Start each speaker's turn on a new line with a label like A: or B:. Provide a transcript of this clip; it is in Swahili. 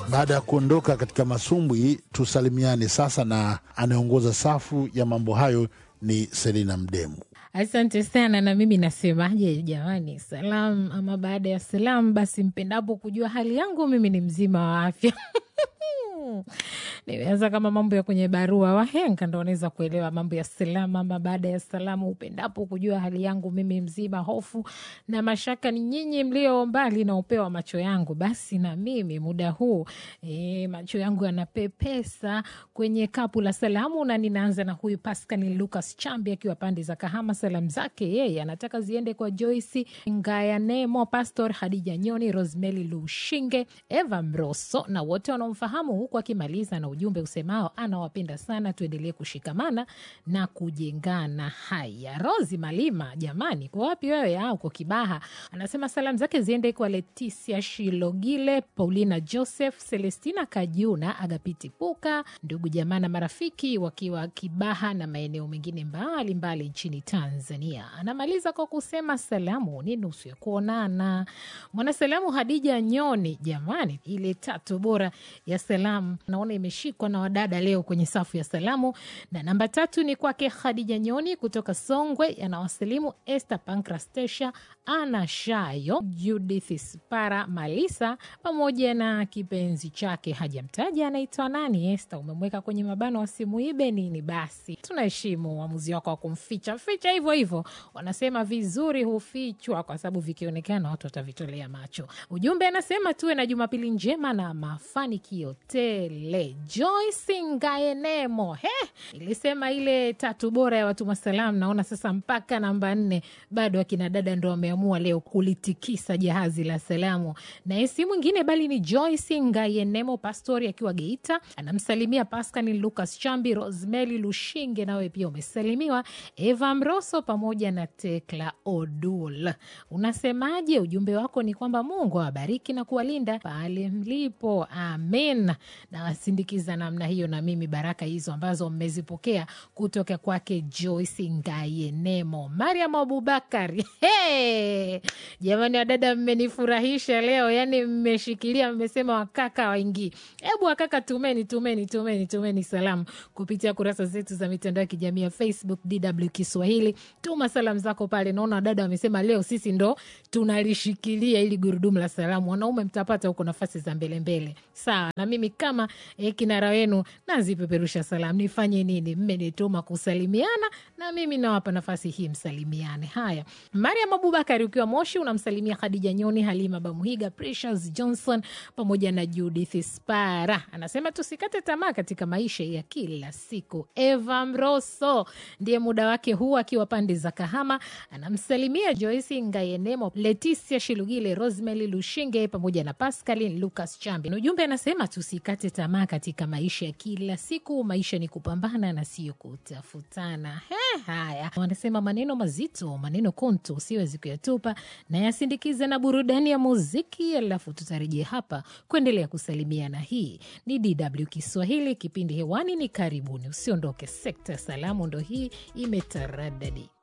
A: Baada ya kuondoka katika masumbwi, tusalimiane sasa, na anayeongoza safu ya mambo hayo ni Selina Mdemu.
B: Asante sana. Na mimi nasemaje jamani, salam ama baada ya salam, basi mpendapo kujua hali yangu, mimi ni mzima wa afya nimeanza kama mambo ya kwenye barua, wahenga ndo wanaweza kuelewa mambo ya salamu ama baada ya salamu. Upendapo kujua hali yangu, mimi mzima, hofu na mashaka ni nyinyi mlio mbali na upeo wa macho yangu. Basi na mimi muda huu e, macho yangu yanapepesa kwenye kapu la salamu, na ninaanza na huyu Pascal Lucas Chambi akiwa pande za Kahama. Salamu zake yeye anataka ziende kwa Joyce Ngaya Nemo, Pastor Hadija Nyoni, Rosemary Lushinge, Eva Mroso na wote wanaomfahamu, huku akimaliza na ujumbe usemao anawapenda sana, tuendelee kushikamana na kujengana. Haya, Rosi Malima, jamani, kwa wapi wewe? Au uko Kibaha? Anasema salamu zake ziende kwa Leticia Shilogile, Paulina Joseph, Celestina Kajuna, Agapiti Puka, ndugu jamaa na marafiki wakiwa Kibaha na maeneo mengine mbalimbali mbali nchini Tanzania. Anamaliza kwa kusema salamu ni nusu ya kuonana. Mwanasalamu Hadija Nyoni, jamani, ile tatu bora ya salamu naona imeshikwa na wadada leo kwenye safu ya salamu, na namba tatu ni kwake Khadija Nyoni kutoka Songwe, anawasalimu Esther Pankrastesha, Ana Shayo, Judith Spara Malisa pamoja na kipenzi chake hajamtaja anaitwa nani. Esther, umemweka kwenye mabano wasimuibe nini? Basi tunaheshimu uamuzi wako wa kumficha ficha hivyo hivyo. Wanasema vizuri hufichwa kwa sababu vikionekana watu watavitolea macho. Ujumbe anasema tuwe na Jumapili njema na mafanikio tele. Joyce Ngaenemo, he, ilisema ile tatu bora ya watuma salamu. Naona sasa mpaka namba nne bado akina dada ndo wameamua leo kulitikisa jahazi la salamu, naye si mwingine bali ni Joyce Ngayenemo Pastori akiwa Geita, anamsalimia Pascal Lucas Chambi, Rosemary Lushinge, nawe pia umesalimiwa, Eva Mroso pamoja na Tekla Odul. Unasemaje? Ujumbe wako ni kwamba Mungu awabariki na kuwalinda pale mlipo, amen. Nawasindikiza namna hiyo na mimi baraka hizo ambazo mmezipokea kutoka kwake Joyce Ngayenemo. Mariam Abubakar, hey! Jamani wadada, mmenifurahisha leo, yani mmeshikilia, mmesema wakaka waingii. Hebu wakaka, tumeni tumeni tumeni tumeni salamu kupitia kurasa zetu za mitandao ya kijamii ya Facebook DW Kiswahili. Tuma salamu zako pale. Naona wadada wamesema leo sisi ndo tunalishikilia ili gurudumu la salamu. Wanaume mtapata huko nafasi za mbele mbele, sawa. Na mimi kama eh, kinara wenu nazipeperusha salamu. Nifanye nini? Mmenituma kusalimiana na mimi nawapa nafasi hii, msalimiane. Haya, Mariam Abubakari ukiwa Moshi unamsalimia Khadija Nyoni, Halima Bamuhiga, Precious Johnson pamoja na Judith Spara. Anasema tusikate tamaa katika maisha ya kila siku. Eva Mroso ndiye muda wake huu akiwa pande za Kahama, anamsalimia Joyce Ngayenemo, Leticia Shilugile, Rosemary Lushinge pamoja na Pascaline Lucas Chambi. Ujumbe anasema tusikate tamaa katika maisha ya kila siku. Maisha ni kupambana na sio kutafutana. He, haya wanasema maneno mazito, maneno konto usiwezi kuyatupa, na yasindikize na burudani ya muziki, alafu tutarejea hapa kuendelea kusalimiana. Hii ni DW Kiswahili, kipindi hewani ni karibuni. Usiondoke, sekta ya salamu ndo hii imetaradadi.